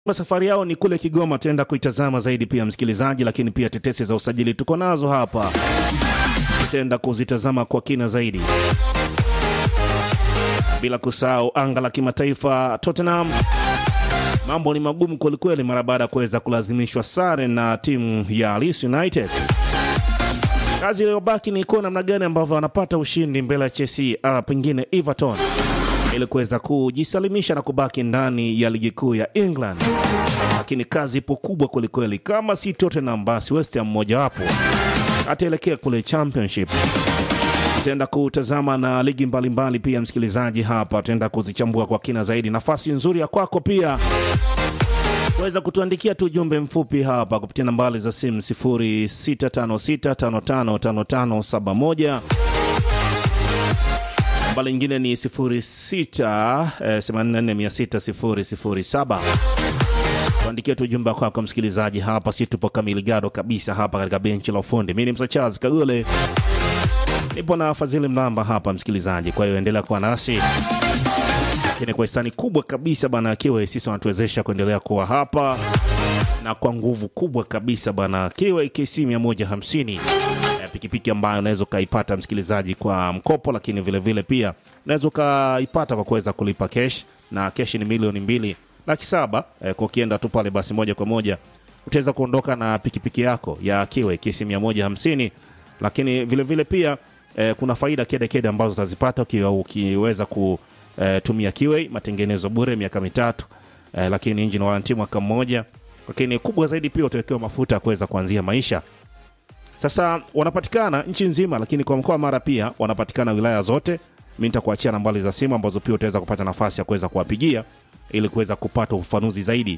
Safari yao ni kule Kigoma, tutaenda kuitazama zaidi pia msikilizaji, lakini pia tetesi za usajili tuko nazo hapa, tutaenda kuzitazama kwa kina zaidi, bila kusahau anga la kimataifa. Tottenham mambo ni magumu kwelikweli mara baada ya kuweza kulazimishwa sare na timu ya Leeds United. Kazi iliyobaki ni kuona namna gani ambavyo wanapata ushindi mbele ya Chelsea, ah, pengine Everton ili kuweza kujisalimisha na kubaki ndani ya ligi kuu ya England. Lakini kazi ipo kubwa kwelikweli, kama si Tottenham basi West Ham mmojawapo ataelekea kule Championship. Tutaenda kutazama na ligi mbalimbali mbali pia, msikilizaji, hapa tutaenda kuzichambua kwa kina zaidi. Nafasi nzuri ya kwako pia weza kutuandikia tu ujumbe mfupi hapa kupitia nambari za simu 0656555571 nambari nyingine ni 06846007 tuandikie tu ujumbe kwako msikilizaji hapa si tupo kamili gado kabisa hapa katika benchi la ufundi mi ni msachazi kagule nipo na fadhili mlamba hapa msikilizaji kwa hiyo endelea kuwa nasi lakini kwa hisani kubwa kabisa bana kiwe sisi wanatuwezesha kuendelea kuwa hapa na kwa nguvu kubwa kabisa bana kiwe KC 150 Eh, pikipiki ambayo unaweza ukaipata msikilizaji kwa mkopo, lakini vile vile pia unaweza ukaipata kwa kuweza kulipa kesh, na kesh ni milioni mbili laki saba. Eh, kwa ukienda tu pale basi moja kwa moja utaweza kuondoka na pikipiki yako ya kiwe KC 150, lakini vile vile pia eh, kuna faida kede kede ambazo utazipata ukiwa ukiweza kutumia kiwe, matengenezo bure miaka mitatu eh, lakini engine warranty mwaka mmoja, lakini kubwa zaidi pia utawekewa mafuta ya kuweza kuanzia maisha. Sasa wanapatikana nchi nzima, lakini kwa mkoa wa Mara pia wanapatikana wilaya zote. Mi nitakuachia nambari za simu ambazo pia utaweza kupata nafasi ya kuweza kuwapigia ili kuweza kupata ufafanuzi zaidi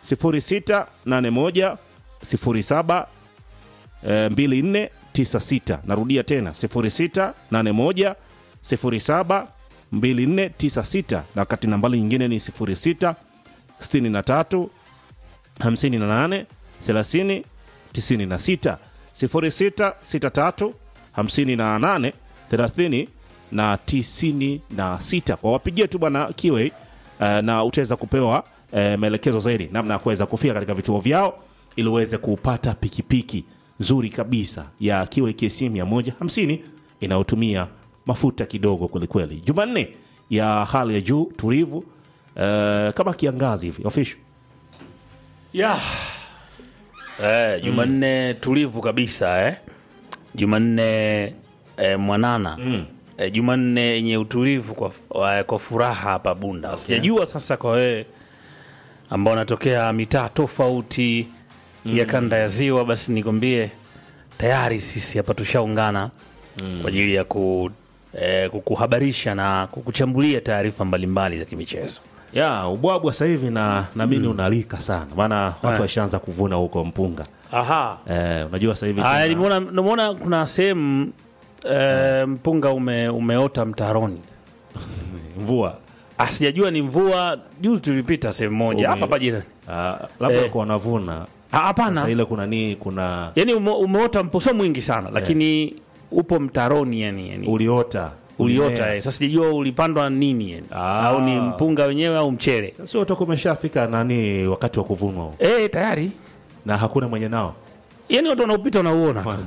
0681 07 eh, 2496. Narudia tena 0681 07 2496, na wakati nambari nyingine ni 06 63 58 30 96 0663 58 30 na 96. Kwa wapigie tu bwana Kiwe uh, na utaweza kupewa uh, maelekezo zaidi namna ya kuweza kufika katika vituo vyao ili uweze kupata pikipiki nzuri kabisa ya Kiwe KC 150 inayotumia mafuta kidogo kwelikweli. Jumanne ya hali ya juu tulivu, uh, kama kiangazi hivi official ya eh, Jumanne tulivu kabisa eh. Jumanne eh, mwanana mm. eh, Jumanne yenye utulivu kwa, wa- kwa furaha hapa Bunda. Sijajua sasa kwa wewe ambao unatokea mitaa tofauti ya kanda ya Ziwa, basi nikwambie tayari sisi hapa tushaungana kwa ajili ya ku, eh, kukuhabarisha na kukuchambulia taarifa mbalimbali za kimichezo. ya ubwabwa sasa hivi na namini unalika sana, maana watu washaanza kuvuna huko mpunga. Aha. Eh, unajua sasa hivi Aya, tena- nimeona nimeona kuna sehemu eh, mpunga ume, umeota mtaroni. mvua Ah, sijajua ni mvua. Juzi tulipita sehemu moja Ume- hapa hapa jirani. Ah, labda Eh. walikuwa wanavuna Ah, sasa, Hapana, ile kuna nii kuna yani ume, umeota mpo sio mwingi sana, lakini upo mtaroni yani, yani uliota uliota. ulimea. Eh. Sasa sijajua ulipandwa nini yani. Ah. au ni mpunga wenyewe au mchele. sio utakuwa umeshafika nani wakati wa kuvunwa huo. Eh, tayari na hakuna mwenye nao yani watu wanaopita wanauona tu.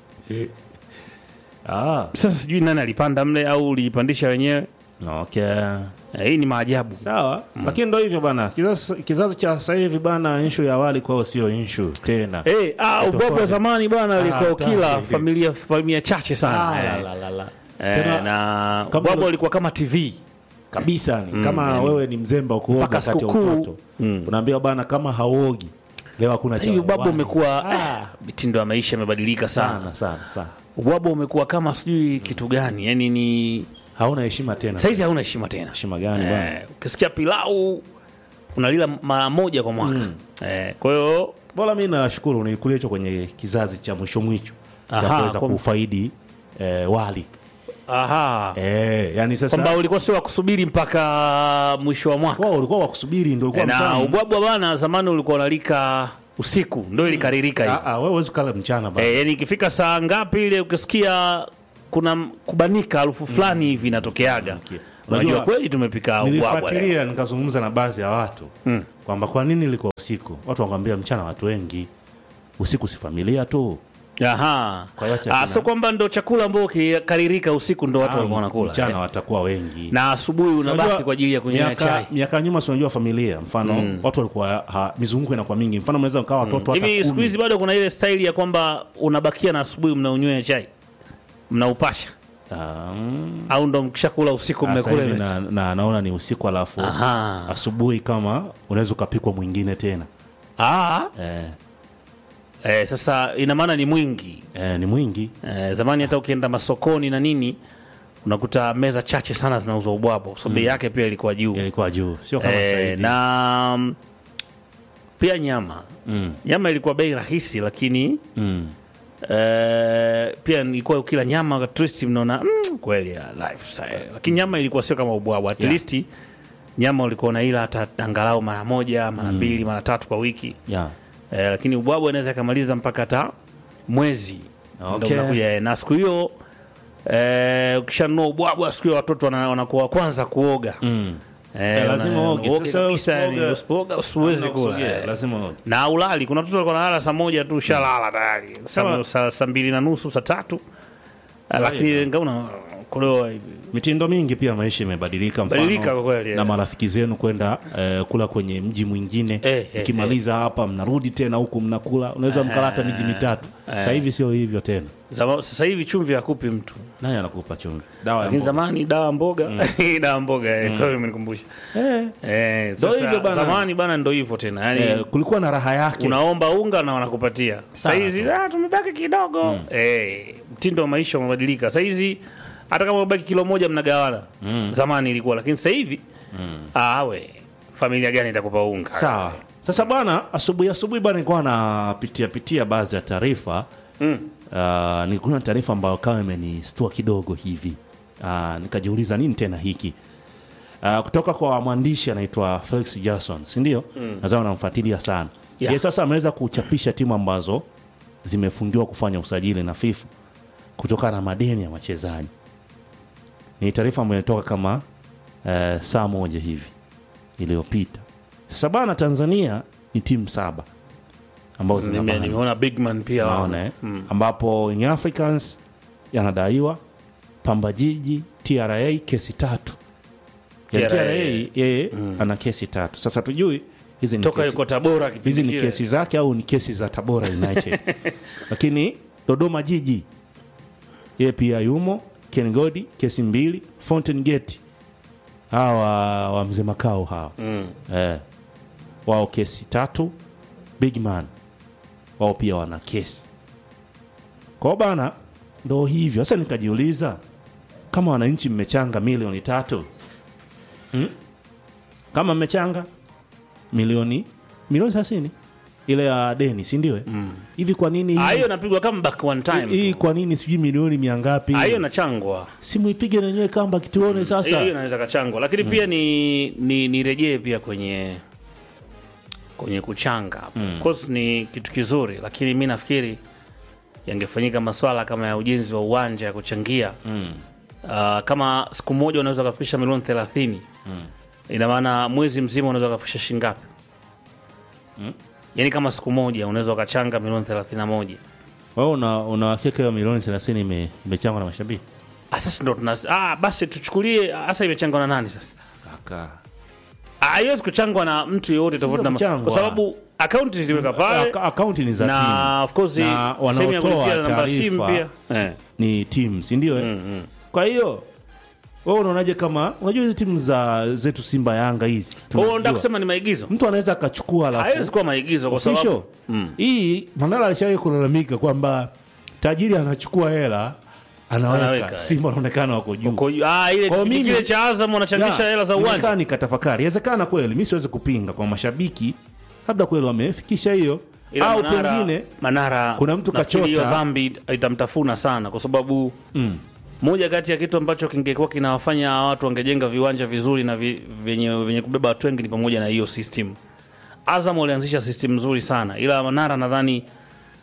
ah, Sasa sijui nani alipanda mle au ulijipandisha wenyewe. okay. Eh, hii ni maajabu. sawa lakini ndo hivyo bana kizazi, kizazi cha sasa hivi bana inshu ya awali kwao sio inshu tena Eh, ah, ubwabwa wa zamani bwana alikuwa Ah, ukila hatari. familia familia chache sana. Ah, eh. la, la, la, la. Eh, Tena, na kama ubwabwa ule- ulikuwa kama TV. kabisa ni kama wewe ni mzemba ukuoga Mpaka wakati wa sikukuu. utoto unaambiwa bana kama hauogi leo hakuna Sasa hivi cha ubwabwa wali. umekuwa Ah, eh, mitindo ya maisha imebadilika sana. sana sana sana Ubwabwa umekuwa kama sijui kitu gani, yani ni hauna heshima tena saizi hauna heshima tena. heshima gani bana Eh, ukisikia pilau unalila mara moja kwa mwaka. Eh, kwa hiyo bora mi nashukuru nikulia hicho kwenye kizazi cha mwisho mwisho cha Aha, kuweza kwa- kufaidi eh, wali aha. eh, yani sasa Kwamba ulikuwa sio wa kusubiri mpaka mwisho wa mwaka. wao ulikuwa wakusubiri ndio ulikuwa na mtamu. ubwabwa bana zamani ulikuwa unalika usiku ndio ilikaririka hivi Ah, ah, wewe huwezi kula mchana bana Eh, yani ikifika saa ngapi ile ukisikia kuna m- kubanika harufu fulani hivi inatokeaga okay. unajua kweli tumepika ubwabwa leo. nilifuatilia nikazungumza na baadhi ya watu mm. kwamba kwa nini ilikuwa usiku watu wakwambia mchana watu wengi usiku si familia tu Aha. Kwa hiyo Ah, chakula- so kwamba ndo chakula ambao ukikaririka usiku ndo watu walikuwa wanakula mchana eh? watakuwa wengi na asubuhi unabaki Unajua, kwa ajili ya kunywea miaka- chai miaka ya nyuma si unajua familia mfano watu walikuwa ha, mizunguko inakuwa mingi mfano mnaweza mkawa watoto hata hivi siku kumi. hizi bado kuna ile staili ya kwamba unabakia na asubuhi mnaunywea chai mnaupasha Ah, mm. au ndo mkishakula usiku Sasa mmekula hivi ile chai? na, na, naona ni usiku alafu Aha. asubuhi kama unaweza ukapikwa mwingine tena Ah, eh, eh, sasa ina maana ni mwingi eh, ni mwingi eh, zamani hata ukienda masokoni na nini unakuta meza chache sana zinauzwa ubwabwa so bei yake pia ilikuwa juu ilikuwa juu sio kama sasa eh, hivi na mm, pia nyama mm, nyama ilikuwa bei rahisi lakini mm. eh, pia ilikuwa ukila nyama at least mnaona mm, kweli ya lifestyle lakini nyama ilikuwa sio kama ubwabwa at Yeah. least nyama ulikuwa unaila hata angalau mara moja mara mbili mara tatu kwa wiki yeah. eh, lakini ubwabwa inaweza ikamaliza mpaka hata mwezi Ndio Okay. unakuja, eh, na siku hiyo eh, ukishanunua ubwabwa siku hiyo watoto wana- wanakuwa wa kwanza kuoga Mm. Eh, Eh, lazima wana- uoge. uoge Sasa kabisa, yani, usipooga- usipooga usiwezi Hamna kula kusogea, eh. lazima uoge. na ulali kuna watoto walikuwa nalala saa moja tu shalala tayari saa Kama- saa- saa mbili na nusu saa tatu Eh, lakini ngauna kulewa hivi mitindo mingi pia maisha imebadilika mfano, Badilika kwa kweli, na eh. marafiki zenu kwenda eh, kula kwenye mji mwingine Eh, eh, mkimaliza hapa mnarudi tena huku mnakula unaweza mkalata miji mitatu sasa hivi sio hivyo tena Zama- sasa hivi chumvi hakupi mtu nani anakupa chumvi dawa ya lakini mboga. zamani dawa mboga dawa mboga eh, kwa hiyo imenikumbusha eh, eh, Ndo sasa hivyo bana. zamani bana ndo hivyo tena yani eh, kulikuwa na raha yake unaomba unga na wanakupatia Sana sahizi ah, tumebaki kidogo eh, mtindo wa maisha umebadilika sahizi hata kama umebaki kilo moja mnagawana zamani ilikuwa lakini sasa hivi ah, we familia gani itakupa unga sawa sasa bwana asubuhi asubuhi bwana nilikuwa napitia pitia baadhi ya taarifa Mm. uh, nilikuwa na taarifa ambayo kama imenistua kidogo hivi uh, nikajiuliza nini tena hiki uh, kutoka kwa mwandishi anaitwa Felix Jackson si ndio mm. nadhani unamfuatilia sana Yeah. Ye, sasa ameweza kuchapisha timu ambazo zimefungiwa kufanya usajili na FIFA kutokana na madeni ya wachezaji ni taarifa ambayo inatoka kama uh, saa moja hivi iliyopita sasa bana tanzania ni timu saba ambazo Nime- zinapambana nimeona bigman pia naona eh? ambapo Young Africans yanadaiwa Pamba Jiji TRA kesi tatu ya TRA, TRA yeye ana kesi tatu sasa tujui hizi ni toka kesi, yuko tabora kipindi hizi ni kile. kesi zake au ni kesi za Tabora United lakini Dodoma Jiji yeye pia yumo Ken Godi kesi mbili Fountain Gate hawa wa mzee makao hawa Mm. eh, wao kesi tatu big man wao pia wana kesi kwao bana ndo hivyo sasa nikajiuliza kama wananchi mmechanga milioni tatu hmm? kama mmechanga milioni milioni thelathini ile ya deni si ndio eh? hivi kwa nini Ah, hii- hiyo napigwa kama back one time hii tu. kwa nini sijui milioni mia ngapi Ah, hiyo nachangwa simu ipige nenyewe kamba kituone hiyo sasa hiyo inaweza kachangwa lakini pia ni ni nirejee pia kwenye kwenye kuchanga of course ni kitu kizuri lakini mi nafikiri yangefanyika maswala kama ya ujenzi wa uwanja ya kuchangia mm. uh, kama siku moja unaweza ukafikisha milioni thelathini ina maana mwezi mzima unaweza ukafikisha shingapi yaani kama siku moja unaweza ukachanga milioni thelathini na moja wewe una una hakika hiyo milioni 30 ime- imechangwa na mashabiki Ah, sasa ndo tuna ah, basi tuchukulie hasa imechangwa na nani sasa kaka Ah, haiwezi kuchangwa na mtu yeyote tofauti na kuchangwa. kwa sababu akaunti ziliweka pale Aka- akaunti ni za na timu of course Na sehemu ya wanaotoa kulipia na namba ya simu taarifa pia eh. ni timu si ndio eh? mm, mm. kwa hiyo wewe unaonaje kama unajua hizi timu za zetu Simba Yanga hizi Kwa hiyo tunazijua. nataka kusema ni maigizo mtu anaweza akachukua haiwezi alafu kuwa maigizo kwa official sababu Mm. hii Mandala alishawahi kulalamika kwamba tajiri anachukua hela anaweka, Anaweka, eh. Simba wanaonekana wako juu Kwa hiyo- ah, ile Kwa kipindi mimi- kile cha Azam wanachangisha Ya, hela za nimekaa uwanja nikatafakari inawezekana kweli mi siwezi kupinga kwa mashabiki labda kweli wamefikisha hiyo Ila au Manara- pengine Manara kuna mtu nafikiri hiyo kachota. dhambi itamtafuna sana kwa sababu mm, moja kati ya kitu ambacho kingekuwa kinawafanya hawa watu wangejenga viwanja vizuri na vi, vyenye, vyenye kubeba watu wengi ni pamoja na hiyo system. Azam walianzisha system nzuri sana, ila Manara nadhani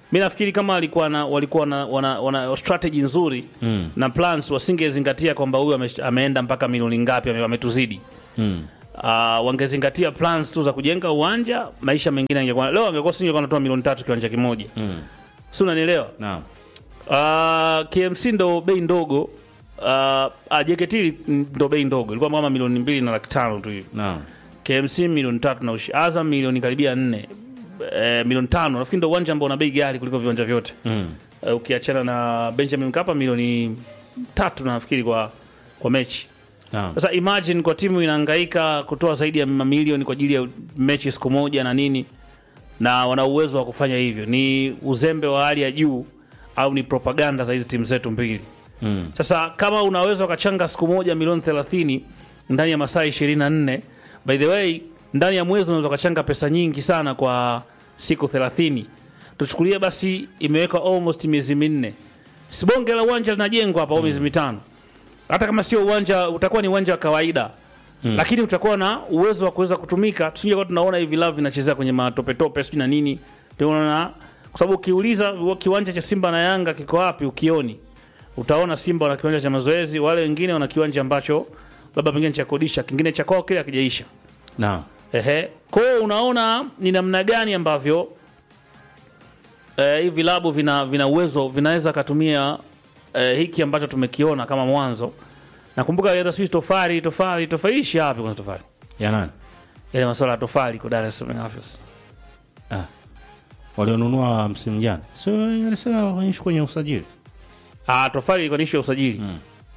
mi nafikiri kama alikuwa na, walikuwa na, wana, wana strategy nzuri Mm. na plans wasingezingatia kwamba huyu ame, ameenda mpaka milioni ngapi ame- ametuzidi Mm. uh, wangezingatia plans tu za kujenga uwanja maisha mengine angekuwa leo angekuwa singekuwa natoa milioni tatu kiwanja kimoja Mm. si unanielewa Naam. Uh, KMC ndo bei ndogo uh, uh, JKT ndo bei ndogo ilikuwa kama milioni mbili na laki tano tu hivi Naam. KMC milioni tatu na ushi Azam milioni karibia nne eh, milioni tano nafikiri ndo uwanja ambao una bei ghali kuliko viwanja vyote Mm. uh, ukiachana na Benjamin Mkapa milioni tatu na nafikiri kwa kwa mechi Naam. sasa imagine kwa timu inahangaika kutoa zaidi ya mamilioni kwa ajili ya mechi siku moja na nini, na wana uwezo wa kufanya hivyo. Ni uzembe wa hali ya juu au ni propaganda za hizi timu zetu mbili? Mm. Sasa kama unaweza ukachanga siku moja milioni 30 ndani ya masaa 24, by the way, ndani ya mwezi unaweza ukachanga pesa nyingi sana kwa siku 30. Tuchukulie basi imewekwa almost miezi minne, sibonge la uwanja linajengwa hapa au miezi mitano hata kama sio uwanja utakuwa ni uwanja wa kawaida mm. lakini utakuwa na uwezo wa kuweza kutumika tusije kwa tunaona hivi vilabu vinachezea kwenye matopetope sijui na nini ndio unaona kwa sababu ukiuliza kiwanja cha Simba na Yanga kiko wapi ukioni utaona Simba wana kiwanja cha mazoezi wale wengine wana kiwanja ambacho labda pengine cha kodisha kingine cha kwao kile hakijaisha Naam. Ehe. Kwa hiyo unaona ni namna gani ambavyo eh, hivi vilabu vina, vina uwezo vinaweza katumia eh, hiki ambacho tumekiona kama mwanzo. Nakumbuka hata sisi tofali tofali tofali ishi wapi kwanza tofali? Ya nani? Yale masuala ya tofali kwa Dar es Salaam Office. Ah. Walionunua msimu jana. Sio alisema kwenye kwenye usajili. Ah, tofali ilikuwa ni issue ya usajili. Mm.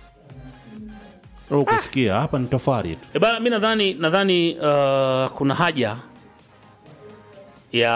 Roho kusikia hapa ni tofali tu. E bana, mi nadhani nadhani uh, kuna haja ya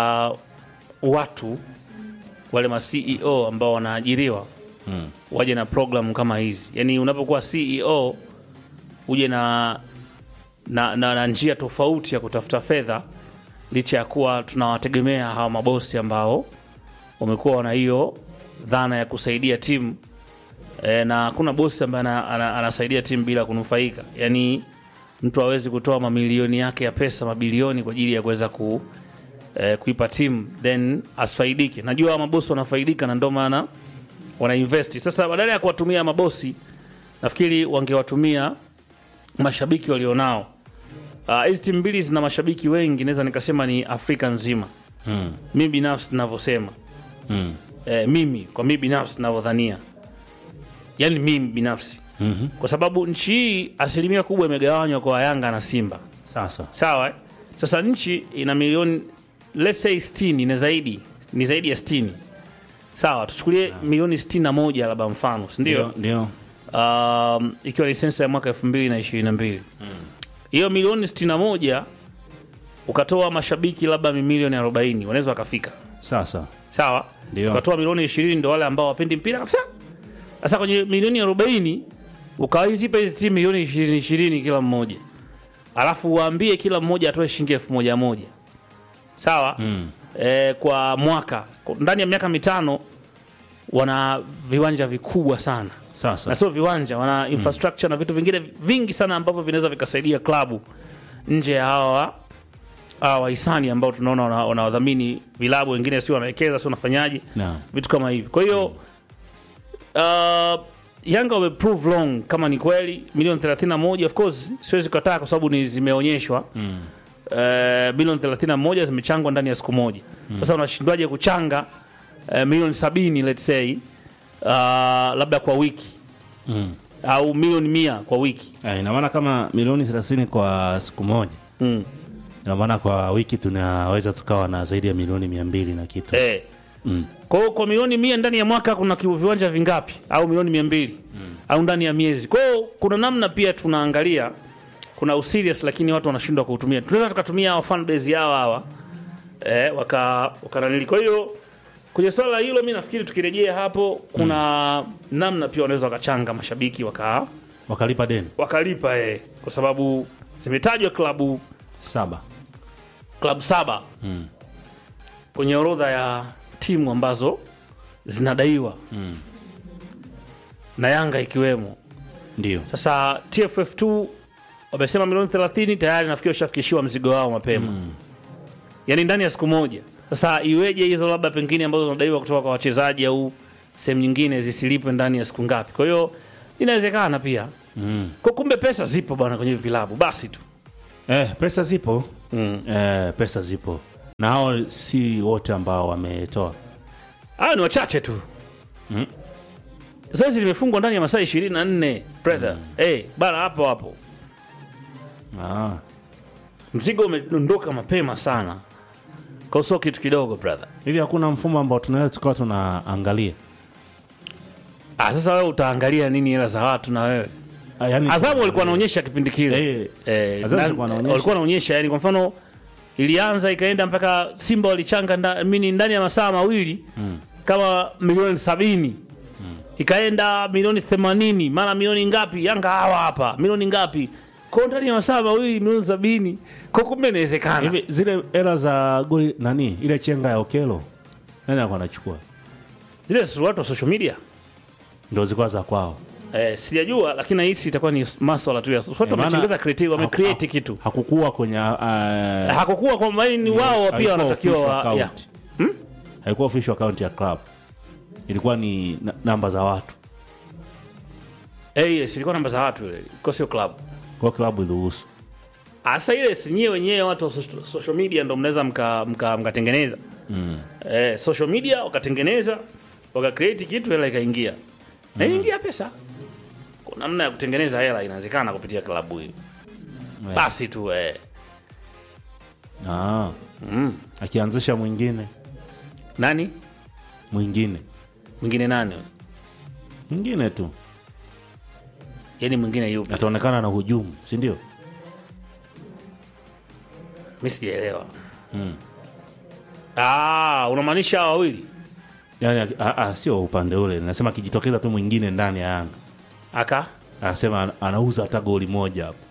watu wale ma CEO ambao wanaajiriwa Mm. waje na program kama hizi. Yaani unapokuwa CEO uje na na, na, na njia tofauti ya kutafuta fedha, licha ya kuwa tunawategemea hawa mabosi ambao wamekuwa wana hiyo dhana ya kusaidia timu e, na hakuna bosi ambaye ana, ana, anasaidia timu bila kunufaika. Yaani mtu hawezi kutoa mamilioni yake ya pesa mabilioni kwa ajili ya kuweza ku, eh, kuipa timu then asifaidike. Najua hawa mabosi wanafaidika na ndio maana wanainvesti. Sasa badala ya kuwatumia mabosi, nafikiri wangewatumia mashabiki walionao. Ah, Hizi timu mbili zina mashabiki wengi, naweza nikasema ni Afrika nzima. Mm. Mimi binafsi ninavyosema, Mm. eh, mimi kwa mimi binafsi ninavyodhania, yaani mimi binafsi Mhm. kwa sababu nchi hii asilimia kubwa imegawanywa kwa Yanga na Simba, Sasa. sawa eh? Sasa nchi ina milioni let's say 60 ni zaidi ni zaidi ya 60 sawa, tuchukulie milioni 61 labda mfano, si ndio? Ndio. um, ikiwa ni sensa ya mwaka 2022 hiyo milioni 61 ukatoa mashabiki labda milioni 40 wanaweza wakafika Sasa. sawa Ndio. ukatoa milioni 20 ndo wale ambao wapendi mpira kabisa sasa kwenye milioni 40 ukawazipa hizi timu milioni 20 20 kila mmoja alafu waambie kila mmoja atoe shilingi elfu moja moja sawa Mm. e, kwa mwaka Kwa- ndani ya miaka mitano wana viwanja vikubwa sana na Sasa. sio viwanja wana infrastructure na vitu vingine vingi sana ambavyo vinaweza vikasaidia klabu nje ya hawa hawa wahisani ambao tunaona wana- wanawadhamini vilabu wengine sio wanawekeza sio wanafanyaje Naam. vitu kama hivi kwa hiyo uh, Yanga wameprove wrong kama ni kweli milioni 31 of course siwezi kukataa kwa sababu ni zimeonyeshwa Mm. uh, milioni 31 zimechangwa ndani ya siku moja sasa unashindwaje kuchanga uh, milioni 70 let's say uh, labda kwa wiki Mm. au milioni mia kwa wiki Ah, ina maana kama milioni 30 kwa siku moja. mm. Ina maana kwa wiki tunaweza tukawa na zaidi ya milioni 200 na kitu. eh. Mm. kwa hiyo kwa milioni mia ndani ya mwaka kuna ki- viwanja vingapi au milioni mia mbili au ndani ya miezi kwa hiyo kuna namna pia tunaangalia kuna userious lakini watu wanashindwa kuutumia tunaweza tukatumia hawa fan base yao hawa eh, waka wakananili kwa hiyo kwenye swala hilo mi nafikiri tukirejea hapo kuna namna pia wanaweza wakachanga mashabiki waka Wakalipa deni. wakalipa eh, kwa sababu zimetajwa klabu Saba. klabu saba Mm. kwenye orodha ya timu ambazo zinadaiwa Mm. na Yanga ikiwemo. Ndio. Sasa TFF2 wamesema milioni 30 tayari nafikiri washafikishiwa mzigo wao mapema mm. yaani ndani ya siku moja. Sasa iweje hizo labda pengine ambazo zinadaiwa kutoka kwa wachezaji au sehemu nyingine zisilipwe ndani ya siku ngapi? Kwa hiyo inawezekana pia mm. kwa kumbe pesa zipo bwana kwenye vilabu basi tu eh, pesa zipo mm. eh, pesa zipo na hao si wote ambao wametoa Hayo ni wachache tu Mm. zoezi limefungwa ndani ya masaa ishirini na nne brother Eh, bana hapo hapo ah. mzigo umedondoka mapema sana kwa sio kitu kidogo brother hivi hakuna mfumo ambao tunaweza tukawa tunaangalia ah, sasa wewe utaangalia nini hela za watu na wewe Ah, yani, Azamu walikuwa wanaonyesha kipindi kile Eh, eh, Azamu na- walikuwa wanaonyesha. walikuwa wanaonyesha yani, kwa mfano ilianza ikaenda mpaka Simba walichanga nda, mini ndani ya masaa mawili Mm. kama milioni sabini ikaenda milioni themanini mara milioni ngapi? Yanga hawa hapa milioni ngapi? Kwa ndani ya masaa mawili milioni sabini kwa kumbe inawezekana. hivi zile hela za goli nani ile chenga ya okelo nani alikuwa anachukua Zile si watu wa social media ndo zilikuwa za kwao eh, sijajua, lakini nahisi itakuwa ni maswala tu ya watu Eh, maana- wametengeza creative, wame haku- create haku- kitu hakukuwa kwenye uh, hakukuwa kwamba ni wao pia haikuwa wanatakiwa official wa, ya. account. haikuwa official account ya club ilikuwa ni na- namba za watu Eh, ile si ilikuwa namba za watu ile, kwa sio club. kwa klabu iliruhusu Asa ile si nyie wenyewe watu wa so- social media ndo mnaweza mka mka- mkatengeneza mm. eh, social media wakatengeneza waka create kitu hela ikaingia na inaingia pesa. Kuna namna ya kutengeneza hela inawezekana kupitia klabu hii. Eh. Basi tu eh. ah. Mm. akianzisha mwingine Nani mwingine mwingine nani? mwingine tu Yaani mwingine yupi? ataonekana na hujumu si ndio Mimi sijaelewa. mm. Ah, unamaanisha hawa wawili? yani a- a- sio upande ule nasema akijitokeza tu mwingine ndani ya yanga Aka anasema ana- anauza hata goli moja hapo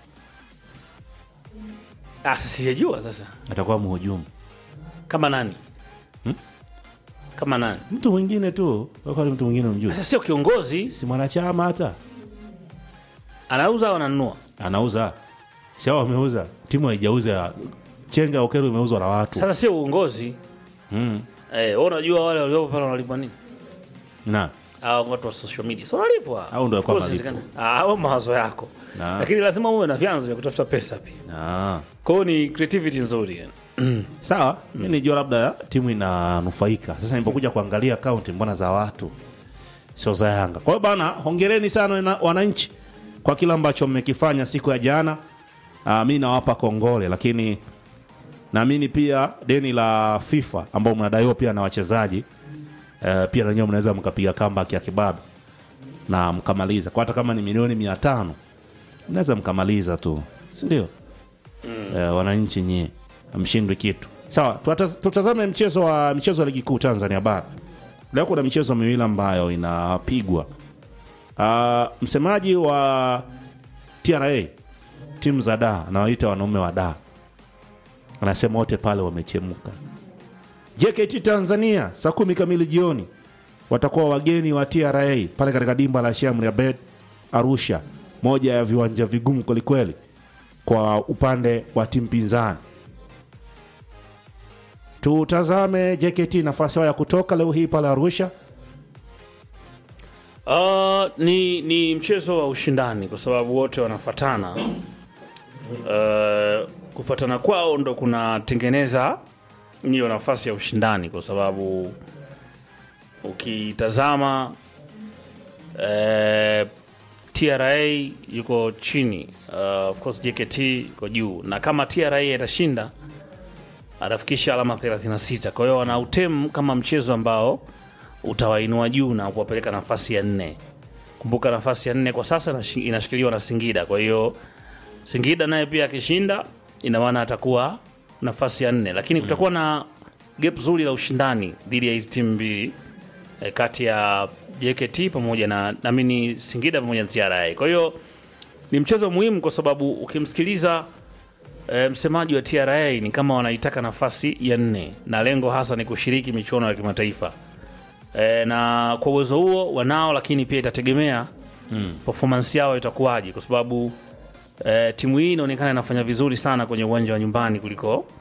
ah, sasa sijajua sasa. atakuwa mhujumu Kama nani? Kama nani? mtu mwingine tu kwani mtu mwingine umjui Sasa sio kiongozi, si mwanachama hata anauza au ananunua? anauza si hao wameuza timu haijauza chenga ya okero imeuzwa na watu Sasa sio uongozi. mm. Eh, wewe unajua wale waliopo pale wanalipwa nini? na Hao watu wa social media. So wanalipwa. Au ndio Of course, walikuwa inawezekana. Ah, wewe mawazo yako. Na. Lakini lazima uwe na vyanzo vya kutafuta pesa pia. Ah. Kwa hiyo ni creativity nzuri yani. sawa mi nijua labda timu inanufaika sasa nipokuja kuangalia akaunti mbona za watu sio za yanga kwa hiyo bana hongereni sana wana- wananchi kwa kile ambacho mmekifanya siku ya jana uh, mi nawapa kongole lakini naamini pia deni la fifa ambao mnadaiwa pia na wachezaji uh, pia nanyewe mnaweza mkapiga kamba ya kibabe na mkamaliza kwa hata kama ni milioni mia tano mnaweza mkamaliza tu sindio eh, wananchi nyie mshindwi kitu sawa tuata- tutazame mchezo wa michezo ya ligi kuu tanzania bara leo kuna michezo miwili ambayo inapigwa uh, msemaji wa tra timu za da anawaita wanaume wa da anasema wote pale wamechemka jkt tanzania saa kumi kamili jioni watakuwa wageni wa tra pale katika dimba la shamri abed arusha moja ya viwanja vigumu kwelikweli kwa upande wa timu pinzani tutazame jkt nafasi yao ya kutoka leo hii pale arusha Uh, ni, ni mchezo wa ushindani kwa sababu wote wanafatana. Uh, kufatana kwao ndo kunatengeneza hiyo nafasi ya ushindani kwa sababu ukitazama uh, TRA yuko chini uh, of course JKT iko juu, na kama TRA itashinda atafikisha alama 36. Kwa hiyo wana utemu kama mchezo ambao utawainua juu na kuwapeleka nafasi ya nne. Kumbuka nafasi ya nne kwa sasa inashi- inashikiliwa na Singida, kwa hiyo Singida naye pia akishinda, ina maana atakuwa nafasi ya nne, lakini kutakuwa na gap zuri la ushindani dhidi ya hizi timu mbili e, kati ya JKT pamoja na namini Singida pamoja na TRA. Kwa hiyo ni mchezo muhimu kwa sababu ukimsikiliza e, msemaji wa TRA ni kama wanaitaka nafasi ya nne na lengo hasa ni kushiriki michuano ya kimataifa e, na kwa uwezo huo wanao, lakini pia itategemea mm. performance yao itakuwaje, kwa sababu e, timu hii inaonekana inafanya vizuri sana kwenye uwanja wa nyumbani kuliko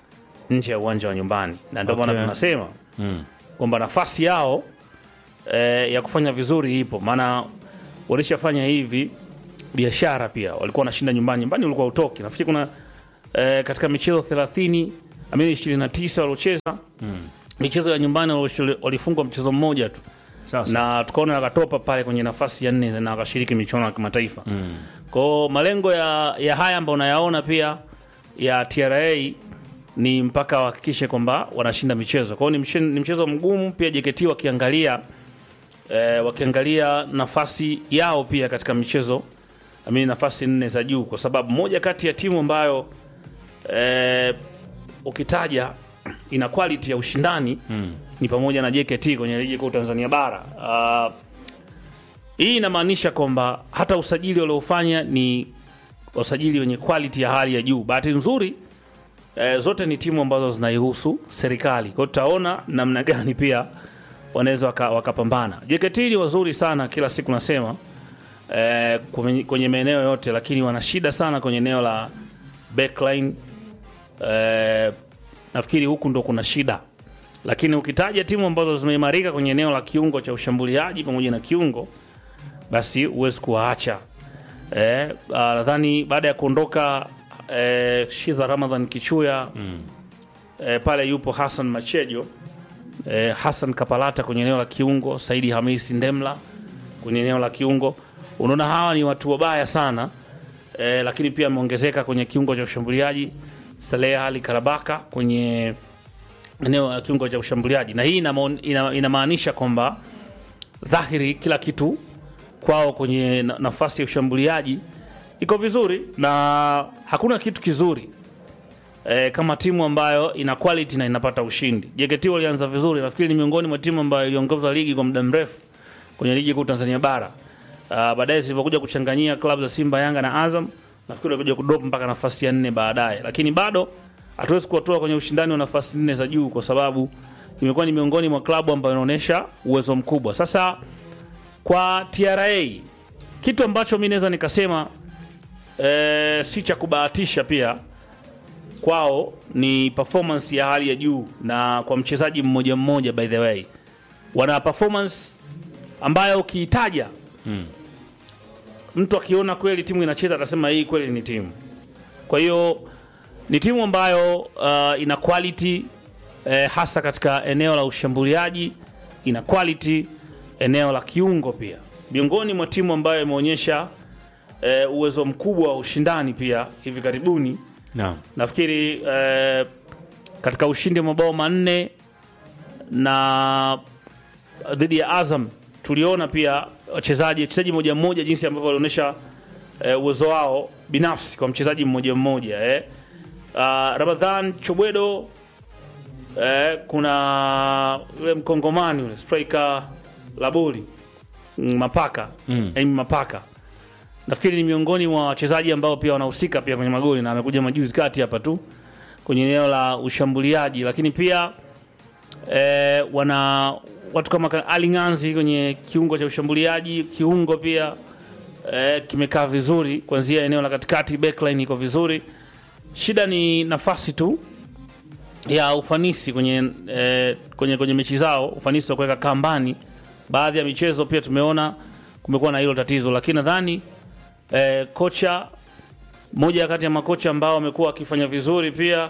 nje ya uwanja wa nyumbani, na ndio maana Okay. tunasema kwamba nafasi yao eh, ya kufanya vizuri ipo, maana walishafanya hivi biashara pia, walikuwa wanashinda nyumbani. Nyumbani ulikuwa utoki, nafikiri kuna eh, katika michezo 30 amini 29 waliocheza michezo ya nyumbani walioshiriki- walifungwa mchezo mmoja tu Sasa. na tukaona wakatopa pale kwenye nafasi ya nne na wakashiriki michuano ya kimataifa mm. kwao malengo ya, ya haya ambayo unayaona pia ya TRA ni mpaka wahakikishe kwamba wanashinda michezo kwao ni, mche- ni mchezo mgumu pia JKT wakiangalia eh, wakiangalia nafasi yao pia katika michezo amini nafasi nne za juu kwa sababu moja kati ya timu ambayo eh, ukitaja ina quality ya ushindani mm. ni pamoja na JKT kwenye ligi kuu Tanzania bara. Uh, hii inamaanisha kwamba hata usajili waliofanya ni usajili wenye quality ya hali ya juu. Bahati nzuri eh, zote ni timu ambazo zinaihusu serikali, kwa hiyo tutaona namna gani pia wanaweza waka- wakapambana. JKT ni wazuri sana, kila siku nasema eh, kwenye- kwenye maeneo yote, lakini wana shida sana kwenye eneo la backline eh, nafikiri huku ndo kuna shida, lakini ukitaja timu ambazo zimeimarika kwenye eneo la kiungo cha ushambuliaji pamoja na kiungo, basi huwezi kuwaacha. Eh, ah, nadhani baada ya kuondoka eh, Shiza Ramadhan Kichuya eh, pale yupo Hassan Machejo eh, Hassan Kapalata kwenye eneo la kiungo, Saidi Hamisi Ndemla kwenye eneo la kiungo. Unaona hawa ni watu wabaya sana eh, lakini pia ameongezeka kwenye kiungo cha ushambuliaji Saleh Ali Karabaka kwenye eneo la kiungo cha ushambuliaji, na hii inamo- ina- inamaanisha kwamba dhahiri kila kitu kwao kwenye na- nafasi ya ushambuliaji iko vizuri, na hakuna kitu kizuri e, kama timu ambayo ina quality na inapata ushindi. JKT walianza vizuri, nafikiri ni miongoni mwa timu ambayo iliongoza ligi kwa muda mrefu kwenye ligi kuu Tanzania bara. Uh, baadaye zilivyokuja kuchanganyia klabu za Simba, Yanga na Azam, nafikiri walikuja kudrop mpaka nafasi ya nne baadaye, lakini bado hatuwezi kuwatoa kwenye ushindani wa nafasi nne za juu kwa sababu imekuwa ni miongoni mwa klabu ambayo inaonyesha uwezo mkubwa. Sasa kwa TRA kitu ambacho mi naweza nikasema eh, si cha kubahatisha pia kwao ni performance ya hali ya juu, na kwa mchezaji mmoja mmoja, by the way, wana performance ambayo ukiitaja mtu akiona kweli timu inacheza atasema hii kweli ni timu. Kwa hiyo ni timu ambayo uh, ina quality eh, hasa katika eneo la ushambuliaji, ina quality eneo la kiungo pia, miongoni mwa timu ambayo imeonyesha eh, uwezo mkubwa wa ushindani pia hivi karibuni Naam. nafikiri eh, katika ushindi wa mabao manne na dhidi ya Azam tuliona pia wachezaji wachezaji mmoja mmoja jinsi ambavyo walionyesha eh, uwezo wao binafsi kwa mchezaji mmoja mmoja eh. Uh, Ramadhan Chobwedo eh, kuna yule mkongomani yule striker Laboli mm, Mapaka mm. Mapaka nafikiri ni miongoni mwa wachezaji ambao pia wanahusika pia kwenye magoli na amekuja majuzi kati hapa tu kwenye eneo la ushambuliaji, lakini pia eh, wana watu kama ka- Ali Nganzi kwenye kiungo cha ushambuliaji, kiungo pia eh, kimekaa vizuri kuanzia eneo la katikati, backline iko vizuri. Shida ni nafasi tu ya ufanisi kwenye, eh, kwenye, kwenye mechi zao, ufanisi wa kuweka kambani. Baadhi ya michezo pia tumeona kumekuwa na hilo tatizo, lakini nadhani eh, kocha moja kati ya makocha ambao wamekuwa wakifanya vizuri pia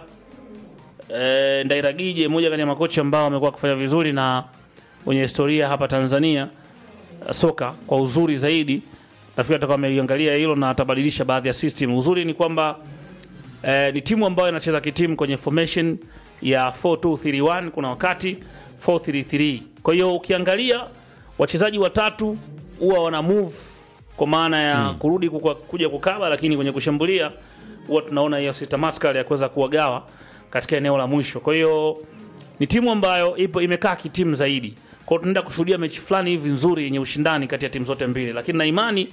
eh, Ndairagije, moja kati ya makocha ambao wamekuwa wakifanya vizuri na wenye historia hapa Tanzania eh, soka kwa uzuri zaidi. Nafikiri atakuwa ameliangalia hilo na atabadilisha baadhi ya system. Uzuri ni kwamba eh, ni timu ambayo inacheza kitimu kwenye formation ya 4231 kuna wakati 433. Kwa hiyo ukiangalia wachezaji watatu huwa wana move kwa maana ya kurudi kukua, kuja kukaba, lakini kwenye kushambulia huwa tunaona hiyo systematical ya kuweza kuwagawa katika eneo la mwisho. Kwa hiyo ni timu ambayo ipo imekaa kitimu zaidi. Kwa hiyo tunaenda kushuhudia mechi fulani hivi nzuri yenye ushindani kati ya timu zote mbili, lakini na imani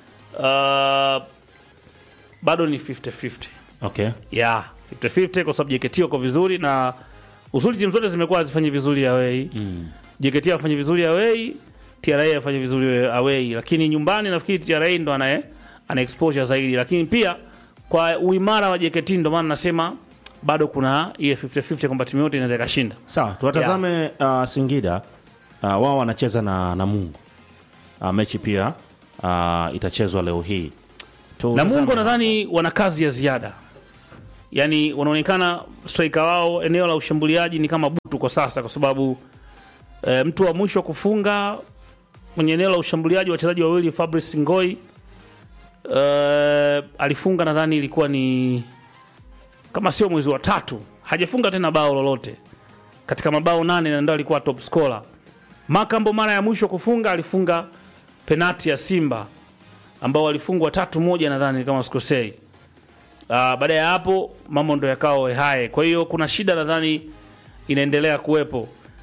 uh, bado ni 50-50 Okay. ya 50-50 kwa sababu JKT wako vizuri na uzuri, timu zote zimekuwa hazifanyi vizuri away. Mm. JKT afanye vizuri away, TRA afanye vizuri away, lakini nyumbani nafikiri TRA ndo ana ana exposure zaidi, lakini pia kwa uimara wa JKT ndo maana nasema bado kuna ile 50-50 kwamba timu yote inaweza ikashinda sawa tuwatazame uh, singida uh, wao wanacheza na namungo uh, mechi pia uh, itachezwa leo hii Tutazame- Namungo nadhani wana kazi ya ziada, yaani wanaonekana striker wao eneo la ushambuliaji ni kama butu kwa sasa, kwa sababu e, mtu wa mwisho kufunga kwenye eneo la ushambuliaji wachezaji wawili Fabrice Ngoi e, alifunga nadhani ilikuwa ni kama sio mwezi wa tatu, hajafunga tena bao lolote katika mabao nane na ndio alikuwa top scorer. Makambo mara ya mwisho kufunga alifunga penati ya Simba ambao walifungwa tatu moja nadhani kama sikosei. Uh, baada ya hapo mambo ndo yakawa wehae. Kwa hiyo kuna shida nadhani inaendelea kuwepo.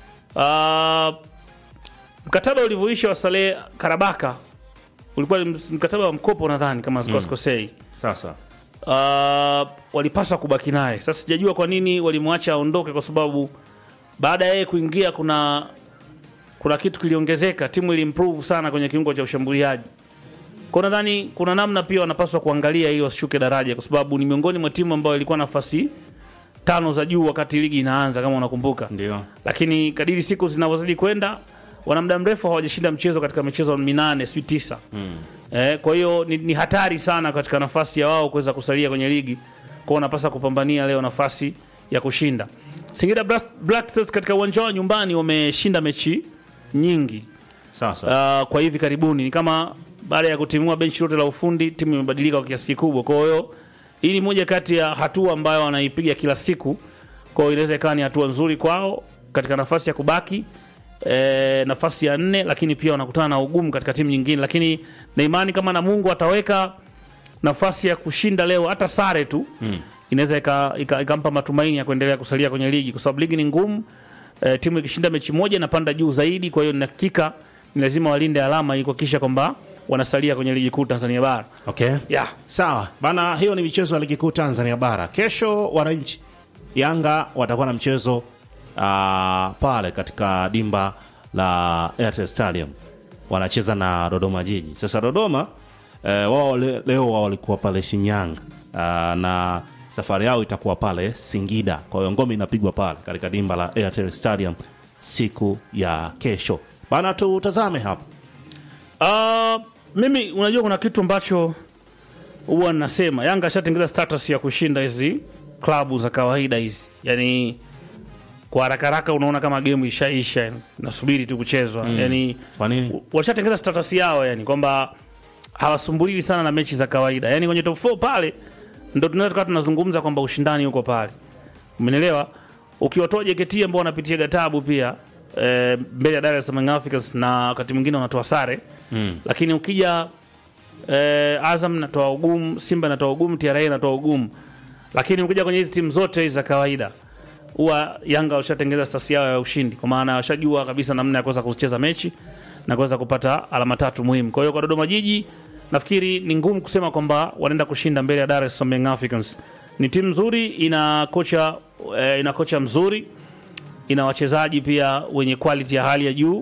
Uh, mkataba ulivyoisha wa Saleh Karabaka ulikuwa ni mkataba wa mkopo nadhani kama mm. sikosei. sasa Uh, walipaswa kubaki naye. Sasa sijajua kwa nini walimwacha aondoke, kwa sababu baada ya yeye kuingia kuna kuna kitu kiliongezeka, timu ilimprove sana kwenye kiungo cha ushambuliaji. Kwa nadhani kuna namna pia wanapaswa kuangalia ili wasishuke daraja, kwa sababu ni miongoni mwa timu ambayo ilikuwa nafasi tano za juu wakati ligi inaanza, kama unakumbuka ndio lakini kadiri siku zinavyozidi kwenda wana muda mrefu hawajashinda mchezo katika michezo minane sijui tisa mm. eh, kwa hiyo ni, ni hatari sana katika nafasi ya wao kuweza kusalia kwenye ligi kwao wanapasa kupambania leo nafasi ya kushinda singida Black- black stars katika uwanja wao nyumbani wameshinda mechi nyingi sasa uh, kwa hivi karibuni ni kama baada ya kutimua benchi lote la ufundi timu imebadilika kwa kiasi kikubwa kwa hiyo hii ni moja kati ya hatua ambayo wanaipiga kila siku kwa hiyo inaweza ikawa ni hatua nzuri kwao katika nafasi ya kubaki e, nafasi ya nne lakini pia wanakutana na ugumu katika timu nyingine lakini na imani kama na mungu ataweka nafasi ya kushinda leo hata sare tu mm. inaweza ikampa ika, ikampa matumaini ya kuendelea kusalia kwenye ligi kwa sababu ligi ni ngumu e, timu ikishinda mechi moja inapanda juu zaidi kwa hiyo ni hakika ni lazima walinde alama ili kuhakikisha kwamba wanasalia kwenye ligi kuu tanzania bara okay yeah. sawa bana hiyo ni michezo ya ligi kuu tanzania bara kesho wananchi yanga watakuwa na mchezo uh, pale katika dimba la airtel stadium wanacheza na dodoma jiji sasa dodoma eh, wao le, leo wao walikuwa pale shinyanga uh, na safari yao itakuwa pale singida kwa hiyo ngome inapigwa pale katika dimba la airtel stadium siku ya kesho bana tutazame hapa Uh, mimi unajua kuna kitu ambacho huwa nasema Yanga ashatengeza status ya kushinda hizi klabu za kawaida hizi, yani kwa haraka haraka unaona kama game ishaisha, nasubiri tu kuchezwa mm. yani kwa nini washatengeza status yao, yani kwamba hawasumbuliwi sana na mechi za kawaida, yani kwenye top 4 pale ndo tunaweza tukawa tunazungumza kwamba ushindani huko pale, umenielewa? Ukiwatoa JKT ambao wanapitia gatabu pia e, mbele ya Dar es Salaam Young Africans na wakati mwingine wanatoa sare mm. lakini ukija eh, Azam natoa ugumu, Simba natoa ugumu, TRA natoa ugumu, lakini ukija kwenye hizi timu zote hizi za kawaida huwa Yanga washatengeza stasi yao ya ushindi, kwa maana washajua kabisa namna ya kuweza kucheza mechi na kuweza kupata alama tatu muhimu. Kwa hiyo kwa Dodoma Jiji nafikiri ni ngumu kusema kwamba wanaenda kushinda mbele ya Dar es Salaam Young Africans. Ni timu nzuri, ina kocha eh, ina kocha mzuri, ina wachezaji pia wenye quality ya hali ya juu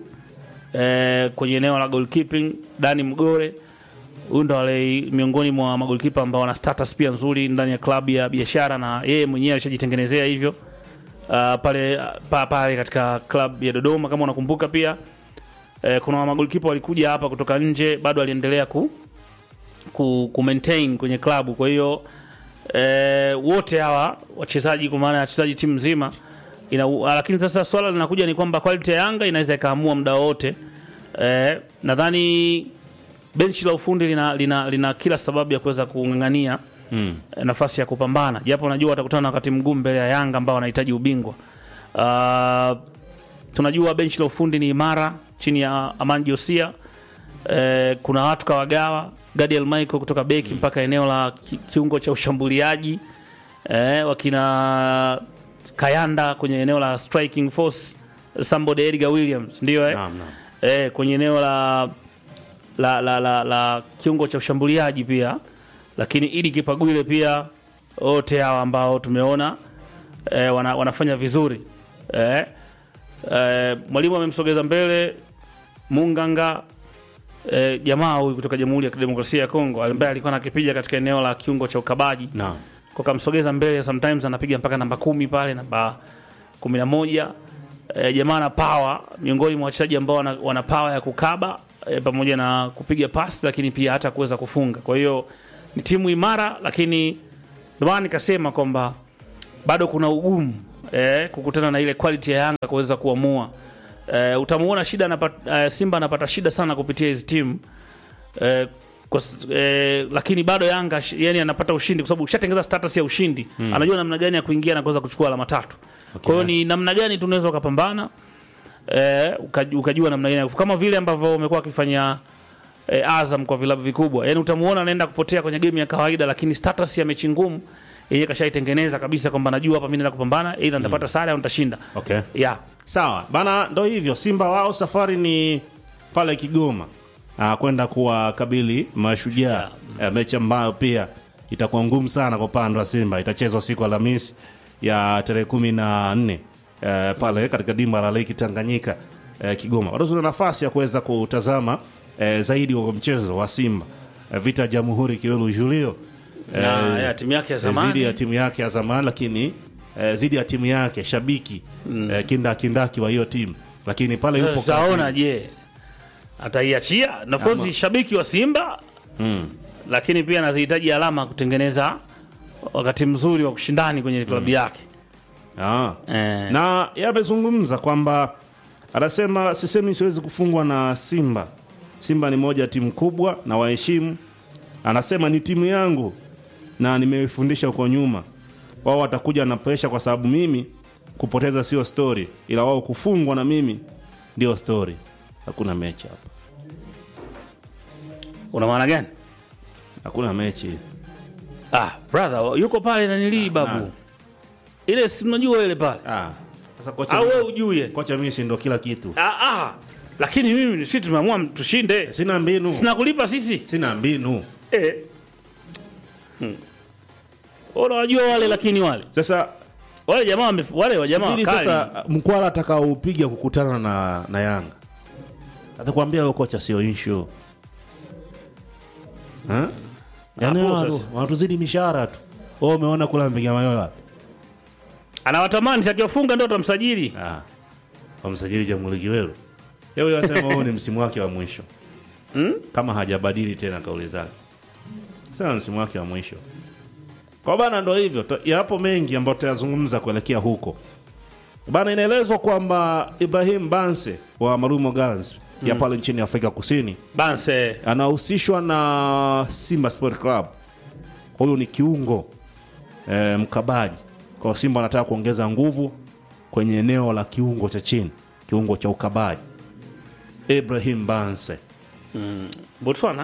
eh, kwenye eneo la goalkeeping Dani Mgore huyu ndo wale miongoni mwa magolkipa ambao wana status pia nzuri ndani ya klabu ya biashara na yeye mwenyewe alishajitengenezea hivyo uh, pale pa, pale katika klabu ya Dodoma kama unakumbuka pia eh, kuna magolkipa walikuja hapa kutoka nje bado aliendelea ku, ku, ku maintain kwenye klabu kwa hiyo eh, wote hawa wachezaji kwa maana ya wachezaji timu nzima ina, lakini sasa swala linakuja ni kwamba quality ya Yanga inaweza ikaamua muda wote eh, nadhani benchi la ufundi lina, lina, lina kila sababu ya kuweza kung'ang'ania Mm. eh, nafasi ya kupambana japo najua watakutana na wakati mgumu mbele ya Yanga ambao wanahitaji ubingwa. Uh, tunajua benchi la ufundi ni imara chini ya Aman Josia. Eh, kuna watu kawagawa Gadiel Michael kutoka beki mpaka eneo la ki, kiungo cha ushambuliaji eh, wakina Kayanda kwenye eneo la striking force somebody Edgar Williams ndio eh? Naam, naam. eh, kwenye eneo la la, la, la, la kiungo cha ushambuliaji pia lakini ili Kipagwile pia wote hawa ambao tumeona eh, wana, wanafanya vizuri eh, eh, mwalimu amemsogeza mbele Munganga eh, jamaa huyu kutoka Jamhuri ya Kidemokrasia ya Kongo ambaye alikuwa anakipiga katika eneo la kiungo cha ukabaji Naam. kwa kamsogeza mbele, sometimes anapiga mpaka namba kumi pale namba kumi na moja. E, jamaa ana power, miongoni mwa wachezaji ambao wana, wana power ya kukaba e, pamoja na kupiga pasi, lakini pia hata kuweza kufunga. Kwa hiyo ni timu imara, lakini ndio maana nikasema kwamba bado kuna ugumu eh, kukutana na ile quality ya Yanga kuweza kuamua. Eh, utamuona shida anapata, eh, Simba anapata shida sana kupitia hizi timu eh, kwa, s- eh, lakini bado Yanga sh- yani anapata ushindi kwa sababu ushatengeza status ya ushindi anajua namna gani ya kuingia na kuweza kuchukua alama tatu. Kwa hiyo ni namna gani tunaweza ukapambana eh, ukaj- ukajua namna gani ya kuf- kama vile ambavyo umekuwa akifanya eh, Azam kwa vilabu vikubwa, yani utamuona anaenda kupotea kwenye game ya kawaida, lakini status ya mechi ngumu yeye kashaitengeneza kabisa kwamba najua hapa mimi naenda kupambana, aidha nitapata sare au nitashinda. Okay. Yeah. Sawa bana, ndo hivyo. Simba wao safari ni pale Kigoma ah, kwenda kuwakabili Mashujaa yeah. mechi ambayo pia itakuwa ngumu sana kwa upande wa Simba. Itachezwa siku ya Alhamisi ya tarehe kumi na nne eh, pale katika dimba la Lake Tanganyika eh, Kigoma. Bado tuna nafasi ya kuweza kutazama eh, zaidi wa mchezo wa Simba eh, vita ya Jamhuri Kiwelu Julio Na ya timu yake ya zamani. zidi ya timu yake ya zamani lakini eh, zidi ya timu yake shabiki eh, kinda kindaki wa hiyo timu lakini pale yupo Tutaona je, ataiachia nafasi shabiki wa Simba Mm. lakini pia anazihitaji alama kutengeneza wakati mzuri wa kushindani kwenye klabu yake. Ah. Eh. na yeye amezungumza kwamba anasema sisemi siwezi kufungwa na Simba. Simba ni moja ya timu kubwa na waheshimu. Anasema ni timu yangu na nimeifundisha huko nyuma. Wao watakuja na presha kwa sababu mimi kupoteza sio story, ila wao kufungwa na mimi ndio story. Hakuna mechi hapa, Una maana gani? hakuna mechi. Ah, brother, yuko pale na nilii babu. Ile si unajua ile pale. Ah. Sasa kocha, Au wewe ujue. kocha mimi si ndo kila kitu. Ah, ah. Lakini mimi sisi tumeamua tushinde. Sina mbinu, Sina kulipa sisi. sina mbinu. Eh. Hmm. Unawajua wale lakini wale. Sasa Wale jamaa wame- wale wa jamaa Subiri wakali. sasa mkwala atakaoupiga kukutana na, na Yanga atakwambia huyo kocha sio issue Ha? Yaani Hapo watu- sasa. wanatuzidi mishahara tu. Wewe umeona kula mpiga mayowe wapi? Anawatamani si akiwafunga ndio atamsajili. Ah. Wamsajili Jamhuri Kiweru. Yeye anasema huo ni msimu wake wa mwisho. Hmm? Kama hajabadili tena kauli zake. Sasa msimu wake wa mwisho. Kwa bana ndo hivyo. To- Yapo mengi ambayo tutayazungumza kuelekea huko. Bana inaelezwa kwamba Ibrahim Banse wa Marumo Gallants ya pale nchini Afrika Kusini Banse. anahusishwa na Simba Sport Club. Huyu ni kiungo e, mkabaji. Kwa Simba anataka kuongeza nguvu kwenye eneo la kiungo cha chini, kiungo cha ukabaji. Ibrahim Banse Botswana.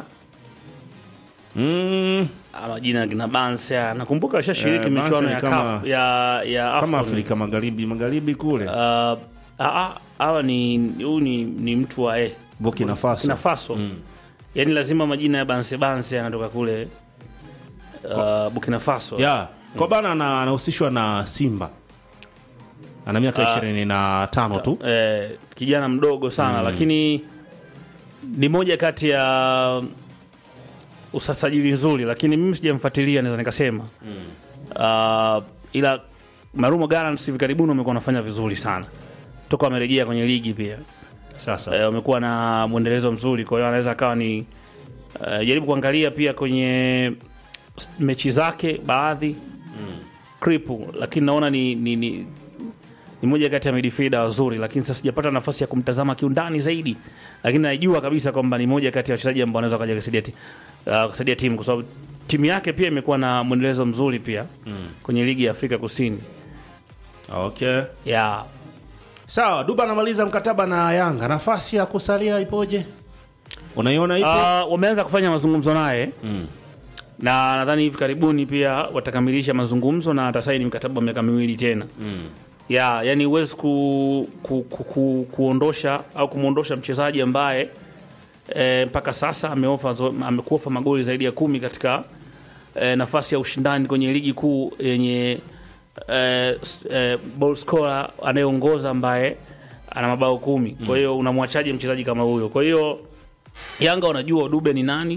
mm, Ama jina kina Banse. Nakumbuka ashashiriki Eh, Banse michuano ni ya kama- CAF ya ya kama AFCON. Afrika Magharibi, magharibi kule Uh, ah, ah, hawa ni huyu ni, ni mtu wa eh, Burkina Faso. Burkina Faso. Yaani lazima majina ya Banse Banse yanatoka kule uh, Burkina Faso. ya kwa bana ana- anahusishwa na Simba, ana miaka ishirini na tano tu. eh, kijana mdogo sana lakini ni moja kati ya usajili nzuri, lakini mimi sijamfuatilia, naweza nikasema uh, ila Marumo Gallants hivi karibuni wamekuwa wanafanya vizuri sana toka wamerejea kwenye ligi pia Sasa eh, wamekuwa na mwendelezo mzuri, kwa hiyo anaweza akawa ni eh, jaribu kuangalia pia kwenye s- mechi zake baadhi kripu, lakini naona ni, ni, ni, ni moja kati ya midfielder wazuri, lakini sasa sijapata nafasi ya kumtazama kiundani zaidi, lakini najua kabisa kwamba ni moja kati ya wachezaji ambao wanaweza kaja kusaidia ti- uh, kusaidia timu kwa sababu timu yake pia imekuwa na mwendelezo mzuri pia kwenye ligi ya Afrika Kusini okay. ya Sawa, Duba anamaliza mkataba na Yanga, nafasi ya kusalia ipoje? Unaiona ipo? Uh, wameanza kufanya mazungumzo naye na nadhani hivi karibuni pia watakamilisha mazungumzo na atasaini mkataba wa miaka miwili tena ya yani huwezi ku, ku, ku, ku, kuondosha au kumwondosha mchezaji ambaye e, mpaka sasa ameofa zo- amekuofa magoli zaidi ya kumi katika e, nafasi ya ushindani kwenye ligi kuu yenye e, s- e, ball scorer anayeongoza ambaye ana mabao kumi kwa hiyo unamwachaje mchezaji kama huyo kwa hiyo Yanga wanajua Dube ni nani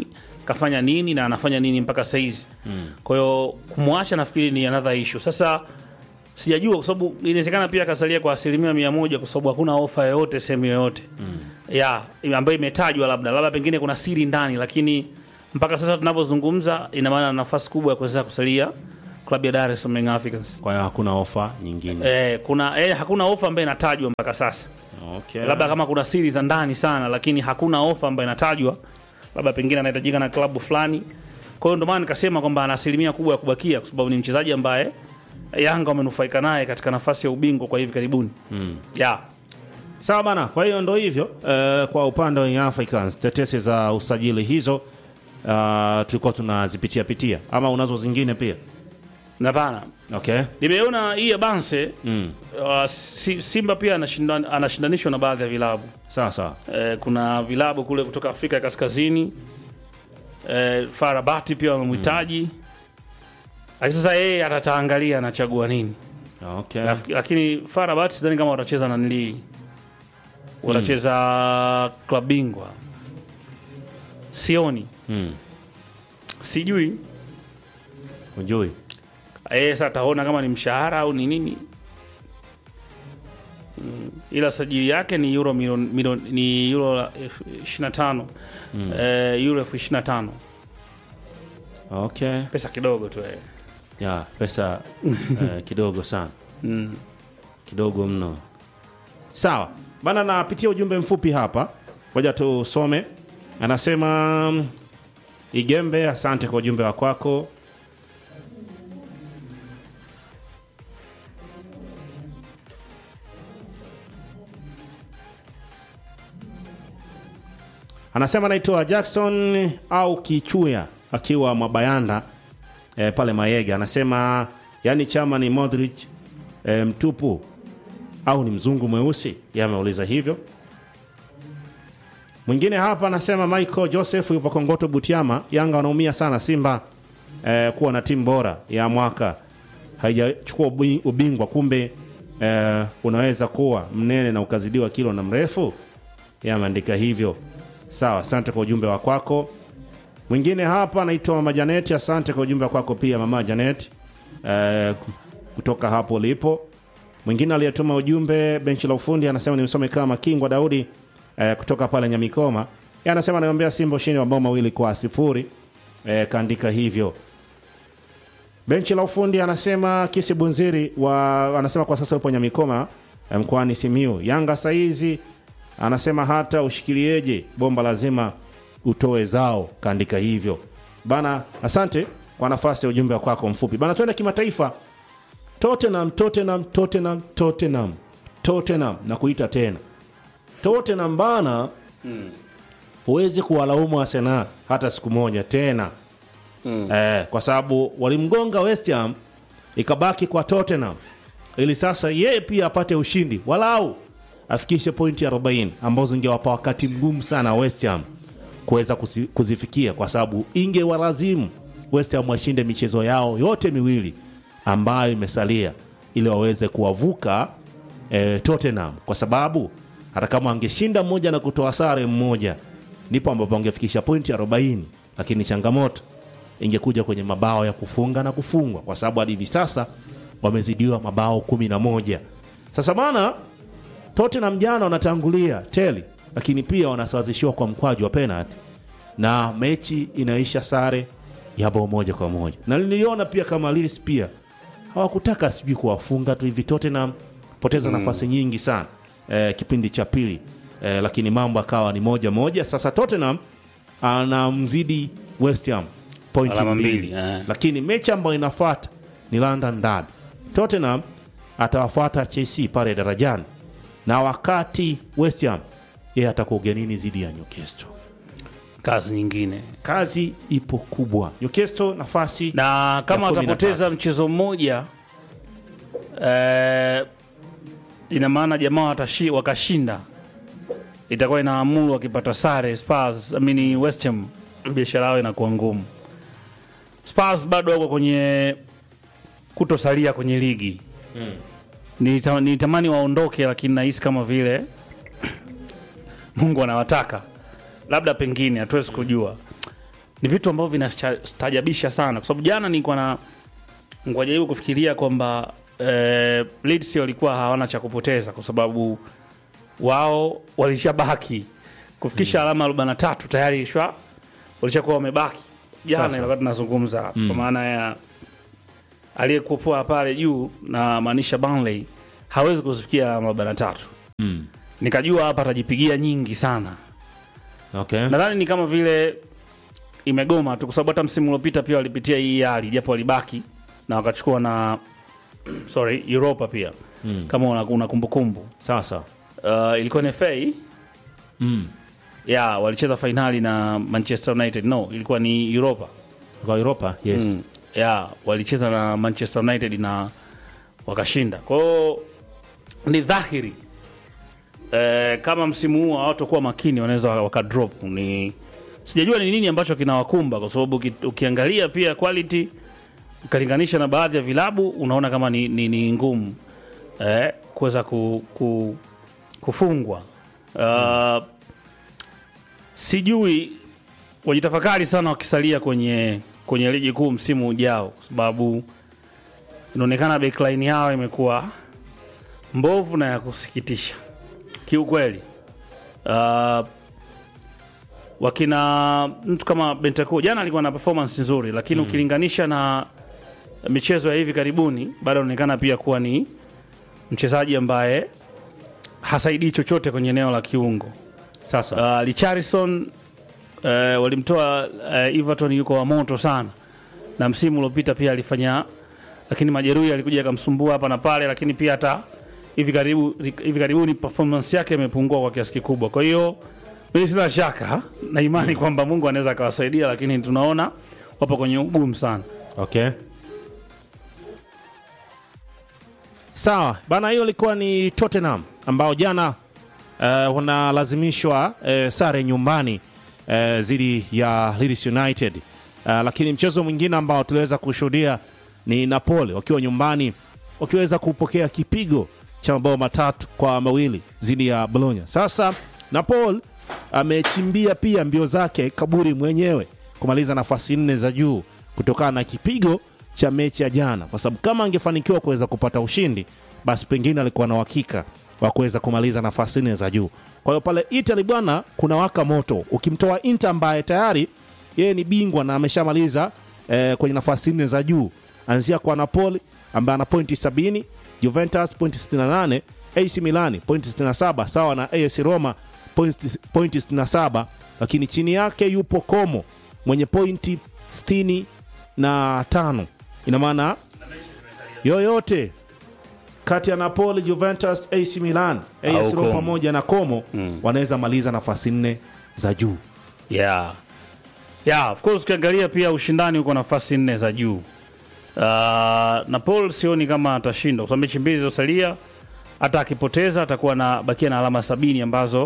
kafanya nini na anafanya nini mpaka saizi mm. kwa hiyo kumwacha nafikiri ni another issue sasa sijajua kwa sababu inawezekana pia akasalia kwa asilimia mia moja kwa sababu hakuna ofa yoyote sehemu yoyote mm. ya ambayo imetajwa labda labda pengine kuna siri ndani lakini mpaka sasa tunavyozungumza ina maana ana nafasi kubwa ya kuweza kusalia klabu ya Dar es Salaam Young Africans kwa hiyo hakuna ofa nyingine eh, kuna eh, hakuna ofa ambayo inatajwa mpaka sasa okay. labda kama kuna siri za ndani sana lakini hakuna ofa ambayo inatajwa labda pengine anahitajika na klabu fulani kwa hiyo ndio maana nikasema kwamba ana asilimia kubwa ya kubakia kwa sababu ni mchezaji ambaye yanga wamenufaika naye katika nafasi ya ubingwa kwa hivi karibuni mm. yeah. sawa bana kwa hiyo ndo hivyo eh, kwa upande wa Young Africans tetesi za usajili hizo uh, tulikuwa tunazipitia pitia ama unazo zingine pia na bana okay nimeona hii ya banse mm. uh, si, simba pia anashindan, anashindanishwa na baadhi ya vilabu sawa sawa eh, kuna vilabu kule kutoka afrika ya kaskazini eh, farabati pia wamemhitaji lakini sasa yeye atataangalia anachagua nini okay Laf- lakini farabati sidhani kama watacheza na nilii watacheza klab bingwa sioni mm. sijui ujui Eh, sasa ataona kama ni mshahara au ni nini mm, ila sajili yake ni euro milioni milioni- ni euro elfu 25 mm. eh, euro elfu 25 okay pesa kidogo tu eh. ya pesa eh, kidogo sana mm. kidogo mno sawa bana napitia ujumbe mfupi hapa ngoja tusome anasema mm, igembe asante kwa ujumbe wa kwako anasema naitwa jackson au kichuya akiwa mwabayanda e, pale mayega anasema yani chama ni modric e, mtupu au ni mzungu mweusi ye ameuliza hivyo mwingine hapa anasema michael joseph yupo kongoto butiama yanga wanaumia sana simba eh, kuwa na timu bora ya mwaka haijachukua ubi- ubingwa kumbe eh, unaweza kuwa mnene na ukazidiwa kilo na mrefu ye ameandika hivyo sawa asante kwa ujumbe wa kwako mwingine hapa anaitwa mama janeti asante kwa ujumbe wa kwako pia mama janet eh, kutoka hapo ulipo mwingine aliyetuma ujumbe benchi la ufundi anasema nimsome kama kingwa daudi eh, kutoka pale nyamikoma Yeye anasema anaombea simba ushindi wa mabao mawili kwa sifuri eh, kaandika hivyo benchi la ufundi anasema kisi bunziri wa, anasema kwa sasa upo nyamikoma eh, mkoani simiu yanga saizi anasema hata ushikilieje bomba lazima utoe zao kaandika hivyo bana asante kwa nafasi ya ujumbe wa kwako mfupi bana twende kimataifa tottenham tottenham tottenham tottenham tottenham na kuita tena tottenham bana huwezi kuwalaumu arsenal hata siku moja tena mm. eh, kwa sababu walimgonga west ham ikabaki kwa tottenham ili sasa yeye pia apate ushindi walau afikishe pointi 40 ambazo zingewapa wakati mgumu sana west ham kuweza kusi- kuzifikia kwa sababu ingewalazimu west ham washinde michezo yao yote miwili ambayo imesalia ili waweze kuwavuka eh, tottenham kwa sababu hata kama angeshinda mmoja na kutoa sare mmoja ndipo ambapo wangefikisha pointi 40 lakini changamoto ingekuja kwenye mabao ya kufunga na kufungwa kwa sababu hadi hivi sasa wamezidiwa mabao 11 sasa bana Tottenham jana wanatangulia teli, lakini pia wanasawazishiwa kwa mkwaju wa penalty na mechi inaisha sare ya bao moja kwa moja, na niliona pia kama Leeds pia hawakutaka sijui kuwafunga tu hivi Tottenham poteza nafasi nyingi sana eh, kipindi cha pili eh, lakini mambo akawa ni moja moja. Sasa Tottenham anamzidi West Ham pointi Alama mbili, mbili, eh. lakini mechi ambayo inafuata ni London Derby. Tottenham atawafuata Chelsea pale darajani, na wakati West Ham yeye atakuwa ugenini dhidi ya Newcastle. kazi nyingine Kazi ipo kubwa. Newcastle nafasi na kama Ya kumi na watapoteza tatu. mchezo mmoja eh, ina maana jamaa watashi, wakashinda itakuwa inaamuru wakipata sare Spurs, I mean West Ham biashara yao inakuwa ngumu. Spurs bado wako kwenye kutosalia kwenye ligi mm. Nita, nitamani waondoke, lakini nahisi kama vile Mungu anawataka, labda pengine, hatuwezi kujua. ni vitu ambavyo vinastajabisha sana, kwa sababu jana nilikuwa na nilikuwa jaribu kufikiria kwamba eh, Leeds walikuwa hawana cha kupoteza kwa sababu wao walishabaki kufikisha alama 43 tayari shwa walishakuwa wamebaki jana, Sasa. ilikuwa tunazungumza hapa kwa maana ya aliyekuwa pale juu na maanisha Burnley hawezi kuzifikia alama 43 Mm. nikajua hapa atajipigia nyingi sana Okay. nadhani ni kama vile imegoma tu kwa sababu hata msimu uliopita pia walipitia hii hali japo walibaki na wakachukua na sorry Europa pia Mm. kama una, una kumbukumbu Sasa. uh, ilikuwa ni FA Mm. ya walicheza fainali na Manchester United no ilikuwa ni Europa Kwa Europa, yes. mm. ya walicheza na Manchester United na wakashinda kwa hiyo ni dhahiri eh, kama msimu huu hawatakuwa makini wanaweza wakadrop ni sijajua ni nini ambacho kinawakumba kwa sababu uki- ukiangalia pia quality ukalinganisha na baadhi ya vilabu unaona kama ni, ni, ni ngumu eh, kuweza ku, ku, kufungwa uh, sijui wajitafakari sana wakisalia kwenye kwenye ligi kuu msimu ujao kwa sababu inaonekana backline yao imekuwa mbovu na ya kusikitisha kiukweli. Uh, wakina mtu kama Bentancur jana alikuwa na performance nzuri, lakini ukilinganisha na michezo ya hivi karibuni bado anaonekana pia kuwa ni mchezaji ambaye hasaidii chochote kwenye eneo la kiungo. Sasa. Uh, Richarlison uh, walimtoa uh, Everton yuko wa moto sana, na msimu uliopita pia alifanya, lakini majeruhi alikuja akamsumbua hapa na pale, lakini pia hata hivi karibu hivi karibuni performance yake imepungua kwa kiasi kikubwa. Kwa hiyo mimi sina shaka na imani kwamba Mungu anaweza akawasaidia, lakini tunaona wapo kwenye ugumu sana. Okay. Sawa bana, hiyo ilikuwa ni Tottenham ambao jana uh, wanalazimishwa uh, sare nyumbani uh, dhidi ya Leeds United uh, lakini mchezo mwingine ambao tuliweza kushuhudia ni Napoli wakiwa nyumbani wakiweza kupokea kipigo cha mabao matatu kwa mawili dhidi ya Bologna. Sasa Napoli amechimbia pia mbio zake kaburi mwenyewe kumaliza nafasi nne za juu kutokana na kipigo cha mechi ya jana, kwa sababu kama angefanikiwa kuweza kupata ushindi, basi pengine alikuwa na uhakika wa kuweza kumaliza nafasi nne za juu. Kwa hiyo pale Italy bwana, kuna waka moto, ukimtoa Inter ambaye tayari yeye ni bingwa na ameshamaliza eh, kwenye nafasi nne za juu, anzia kwa Napoli ambaye ana pointi 70, Juventus pointi 68, AC Milani pointi 67 sawa na AS Roma pointi pointi 67, lakini chini yake yupo Como mwenye pointi 65. Ina maana yoyote kati ya Napoli, Juventus, AC Milan, AS Au Roma Como. pamoja na Como wanaweza maliza nafasi nne za juu. yeah. Yeah, of course ukiangalia pia ushindani uko nafasi nne za juu. Uh, Napoli sioni kama atashinda kwa sababu mechi mbili zilizosalia, hata akipoteza atakuwa na bakia na alama sabini ambazo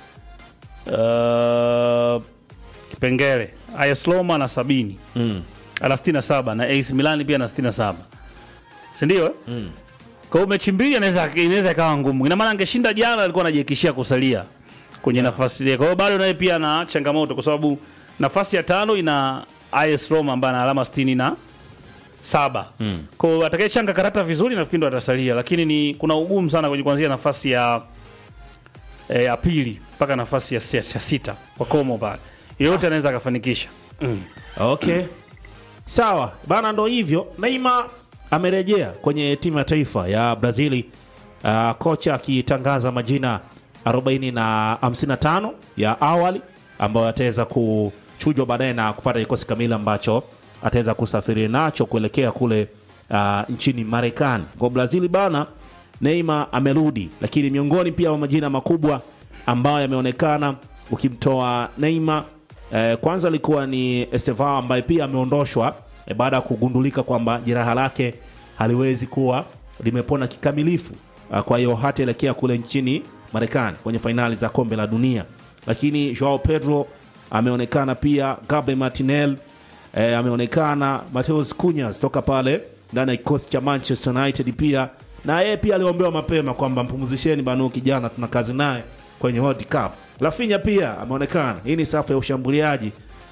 uh, kipengele AS Roma na sabini Mm. ana 67 na AC Milan pia na 67 si ndio? eh? Kwa hiyo mechi mbili inaweza inaweza ikawa ngumu. Ina maana angeshinda jana alikuwa anajiekishia kusalia kwenye nafasi ile. Kwa hiyo bado naye pia ana changamoto kwa sababu nafasi ya tano ina AS Roma ambaye ana alama 60 na saba. Kwa hiyo atakayechanga karata vizuri nafikiri ndo atasalia, lakini ni kuna ugumu sana kwenye kuanzia nafasi ya eh, ya pili mpaka nafasi ya, si- ya sita kwa Como pale. Yeyote anaweza akafanikisha. Okay, sawa bana, ndo hivyo. Neymar amerejea kwenye timu ya taifa ya Brazili, uh, kocha akitangaza majina 40 na 55 ya awali ambayo ataweza kuchujwa baadaye na kupata kikosi kamili ambacho ataweza kusafiri nacho kuelekea kule uh, nchini Marekani. Kwa Brazili bana, Neymar amerudi, lakini miongoni pia mwa majina makubwa ambayo yameonekana ukimtoa Neymar Eh, kwanza alikuwa ni Estevao ambaye pia ameondoshwa eh, baada ya kugundulika kwamba jeraha lake haliwezi kuwa limepona kikamilifu. Ah, kwa hiyo hataelekea kule nchini Marekani kwenye fainali za kombe la dunia. Lakini Joao Pedro ameonekana pia, Gabriel Martinelli eh, ameonekana, Mateus Cunha toka pale ndani ya kikosi cha Manchester United pia na yeye pia aliombewa mapema kwamba mpumzisheni banu kijana, tuna kazi naye kwenye World Cup. Rafinha pia ameonekana. Hii ni safu ya ushambuliaji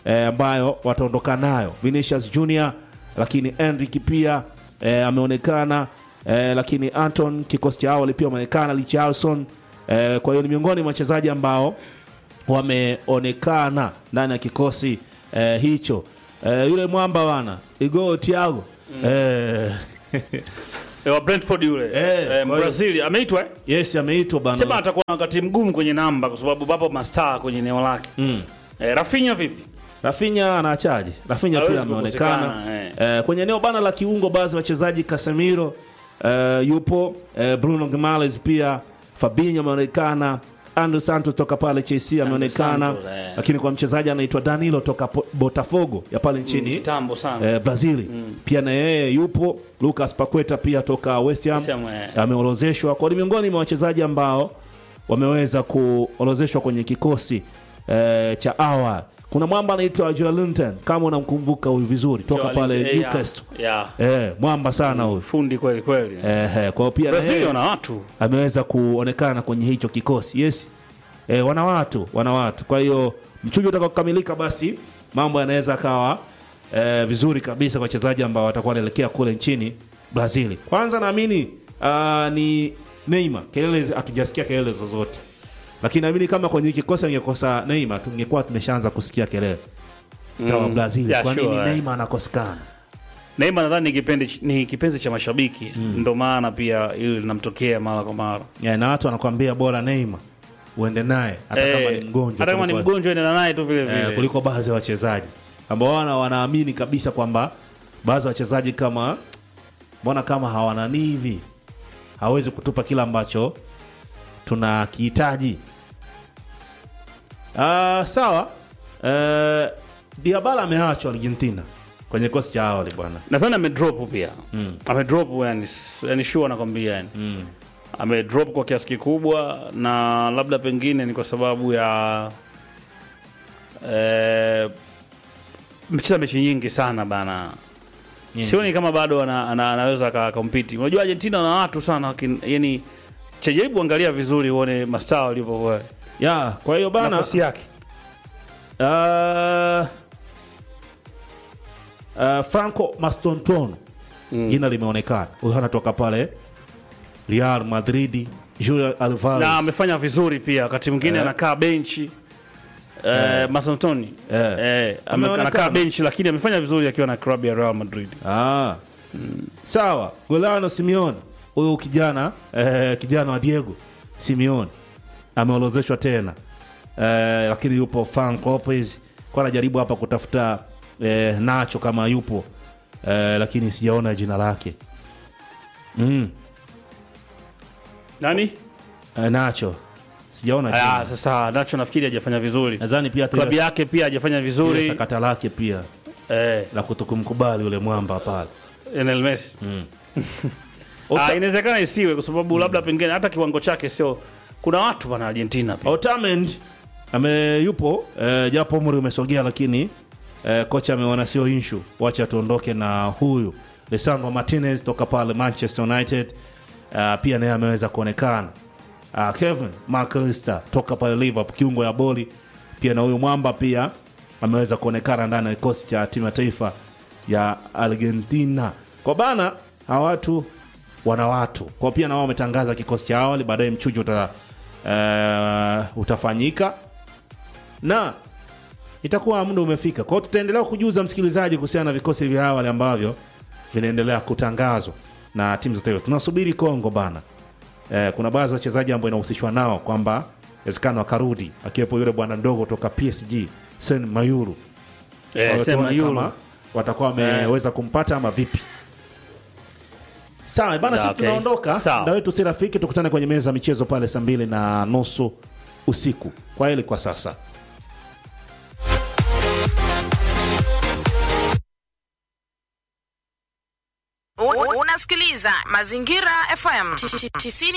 eh, ambayo wataondoka nayo Vinicius Junior, lakini Enrique pia eh, ameonekana eh, lakini Anton kikosi cha awali pia ameonekana Richarlison eh, kwa hiyo ni miongoni mwa wachezaji ambao wameonekana ndani ya kikosi eh, hicho eh, yule mwamba bana Igor Thiago eh, Eh, wa Brentford yule Eh, eh, kwa hiyo- Brazil ameitwa eh? yes ameitwa Sema bana atakuwa na wakati mgumu kwenye namba kwa sababu papo mastaa kwenye eneo lake. mm. Eh, Rafinha vipi? Rafinha anaachaje? Rafinha Hawezi pia ameonekana kukosekana, eh, kwenye eneo bana la kiungo, baadhi ya wachezaji Casemiro eh, yupo eh, Bruno Gimares pia, Fabinho ameonekana, Andrew Santos toka pale Chelsea ameonekana, Santos, eh. lakini kwa mchezaji anaitwa Danilo toka Po- Botafogo ya pale nchini Kitambo sana. eh, Brazil pia na yeye yupo. Lucas Paqueta pia toka West Ham West Ham, eh. ameorozeshwa kwa ni miongoni mwa wachezaji ambao wameweza kuorozeshwa kwenye kikosi eh, cha awali. Kuna mwamba anaitwa Joelinton kama unamkumbuka huyu vizuri toka Joelinton, pale eh, Newcastle. Yeah. Eh, mwamba sana huyu Fundi kweli kweli. eh, eh, kwa hiyo pia na Brazil yeye wana watu. ameweza kuonekana kwenye hicho kikosi yes eh, wana watu wana watu kwa hiyo mchujo utakaokamilika basi mambo yanaweza akawa eh, vizuri kabisa kwa wachezaji ambao watakuwa wanaelekea kule nchini brazil kwanza naamini uh, ni neymar kelele hatujasikia kelele zozote lakini naamini kama kwenye kikosi angekosa neymar tungekuwa tumeshaanza kusikia kelele za wa brazil Yeah, kwa nini sure, eh. neymar anakosekana Neymar nadhani ni kipendi ni kipenzi cha mashabiki. Ndio maana pia ili linamtokea mara kwa mara. yeah, na watu wanakwambia bora neymar uende naye hata kama Eh, ni mgonjwa Hata kama ni kuliko- mgonjwa enda naye tu vile eh, vile. kuliko baadhi ya wachezaji ambao wana wanaamini kabisa kwamba baadhi ya wachezaji kama mbona kama hawanani hivi hawezi kutupa kila ambacho tunakihitaji. Ah, sawa. Eh, Diabala ameachwa Argentina kwenye kosi cha awali bwana. nadhani amedrop pia amedrop yani, yani sure nakwambia yani amedrop kwa kiasi kikubwa na labda pengine ni kwa sababu ya eh, mecheza mechi nyingi sana bana Nyingi. sioni kama bado ana, ana, anaweza akakompiti unajua argentina na watu sana lakini yani chajaribu angalia vizuri uone mastaa walivyokuwa Ya, kwa hiyo bana nafasi yake Uh, uh, Franco Mastontono jina limeonekana. Huyo anatoka pale Real Madrid. Julian Alvarez na amefanya vizuri pia wakati mwingine Eh. anakaa benchi eh, Masantoni Eh. eh, ame- Ameonekana. anakaa benchi lakini amefanya vizuri akiwa na klabu ya Real Madrid Ah. Sawa, Golano Simeone huyu kijana eh, kijana wa Diego Simeone ameorozeshwa tena eh, lakini yupo Frank Lopez kwa anajaribu hapa kutafuta eh, Nacho kama yupo eh, lakini sijaona jina lake mm. nani eh, Nacho sijaona ah, jina. sasa Nacho nafikiri hajafanya vizuri Nadhani pia hata klabu ile- yake pia hajafanya ile vizuri sakata lake pia eh, la kutokumkubali yule mwamba pale Lionel Messi Ota- ah, inawezekana isiwe kwa sababu labda pengine hata kiwango chake sio kuna watu bana Argentina pia Otamendi ame yupo eh, japo umri umesogea, lakini eh, kocha ameona sio inshu, wacha tuondoke na huyu Lisandro Martinez toka pale Manchester United. Uh, pia naye ameweza kuonekana. Uh, Kevin McAllister toka pale Liverpool, kiungo ya boli pia na huyu mwamba pia ameweza kuonekana ndani ya kikosi cha timu ya taifa ya Argentina. Kwa bana hawa watu wana watu kwa pia na wao wametangaza kikosi cha awali, baadaye mchujo uta, uh, utafanyika na itakuwa muda umefika. Kwa hiyo tutaendelea kujuza msikilizaji kuhusiana na vikosi vya awali ambavyo vinaendelea kutangazwa na timu za taifa. Tunasubiri Kongo bana. Eh, kuna baadhi ya wachezaji ambao inahusishwa nao kwamba inawezekana wakarudi, akiwepo yule bwana ndogo toka PSG Sen Mayuru. Kwa eh, hiyo sema tuone Euro. kama watakuwa wameweza kumpata ama vipi. Sawa bana, Ya, sisi okay. tunaondoka. Sawa. Muda wetu si rafiki, tukutane kwenye meza ya michezo pale saa mbili na nusu usiku. Kwa hili kwa sasa. U- Unasikiliza Mazingira FM 90